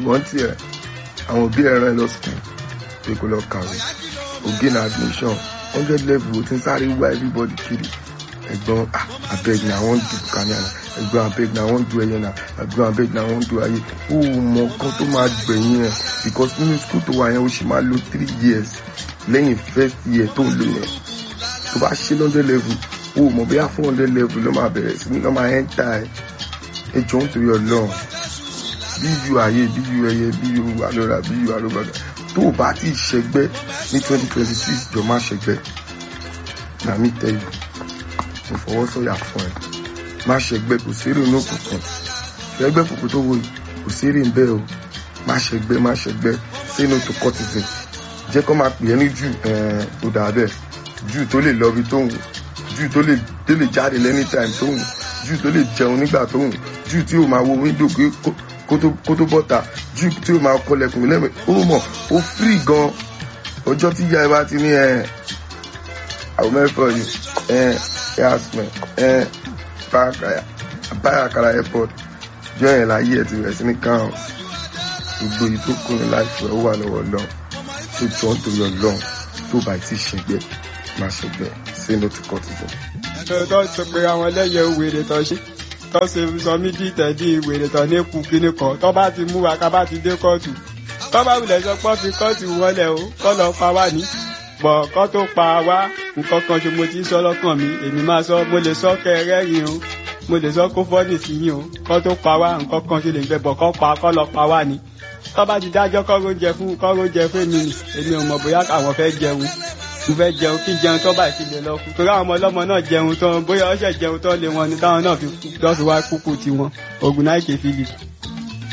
ìwọ́n tiẹ̀ àwọn òbí ẹ̀rọ lọ school pé kó lọ kàwé ògìn admission hundred level ó ti ń sáré wá everybody kiri ẹ̀gbọ́n ah abeg na i wan do kanya na ẹ̀gbọ́n abeg na i wan do ẹyẹ na ẹ̀gbọ́n abeg na i wan do ayé ó mọ nǹkan tó máa gbẹ̀yìn ẹ̀ because nínú school tó wà yẹn ó sì máa lo three years lẹ́yìn first year tó ń lò yẹn tó bá ṣe hundred level ó mọ bóyá four hundred level ló máa bẹ̀rẹ̀ sí ní lọ́ máa ẹ́ńtà ẹ̀ ẹ jọ ń torí ọlọ́run bí yu ayé bí yu ẹyẹ bí yu alọ́ra bí yu alọ́gbàgbà tó o bá ti ṣẹgbẹ́ ní twenty twenty six jọ má ṣẹgbẹ́ na mi tell you mo fọwọ́ sọ̀yà fún ẹ má ṣẹgbẹ́ kò sí èrè ní òkùnkùn ṣẹgbẹ́ kòkó tó wò yìí kò sí èrè ń bẹ́ẹ̀ o má ṣẹgbẹ́ má ṣẹgbẹ́ say no to cultism jẹ́ kó máa pè é ní jù tó dà bẹ́ẹ̀ jù tó lè lọ ibi tó wù jù tó lè tó lè jáde lẹ́nìtime tó wù jù tó lè jẹun nígbà tó wù jù tí ó máa wo wíńdò kó tó bọ́ta jù tí ó máa kọlẹ̀kùn lẹ́mẹ̀ ó mọ̀ ó free gan ọjọ́ tí ìyá ẹ bá ti ní ẹ àwọn mẹ́fọ̀ yìí ẹ yasmin ẹ báyàkàrà airport jọ yẹn láyé ẹ ti rẹ̀ sí ní káwọn gbogbo yìí tó kún ní láìpẹ́ ó wà lọ́wọ́ lọ́n tó jọ ń torí ọlọ́run tó bá ti ṣẹgbẹ́ má ṣẹgbẹ́ say no to cultism. tó sọ pé àwọn ẹlẹ́yẹ wèrè tó ṣe tó ṣe sọ mí di tẹ̀dí wèrè tó ní kú kíní kan tó bá ti mú wa ká bá ti dé kóòtù tó bá wulẹ̀ sọ pé fi kóòtù wọlé o kọ́ lọ pa wá ní bọ̀ kọ́ tó pa wá nǹkan kan ṣe mo ti sọ lọ́kàn mi èmi máa sọ mo lè sọ kẹrẹ́rìn o mo lè sọ kó fọ́nì sí yín o kọ́ tó pa wá nǹkan kan ṣe lè gbẹ bọ̀ kọ́ pa kọ́ lọ pa wá ní tó bá ti dájọ́ kọ́ró jẹ fún kọ́ró jẹ fún èmi nì èmi ò mọ̀ bóyá àwọn fẹ́ jẹun mo fẹ́ jẹun kí jẹun tó báyìí ti lè lọ kú torí àwọn ọmọ ọlọ́mọ náà jẹun tán bóyá ọṣẹ jẹun tán lé wọn ni táwọn náà fi kú tó fi wá kúkú tiwọn Ògùnnáìkè Philip.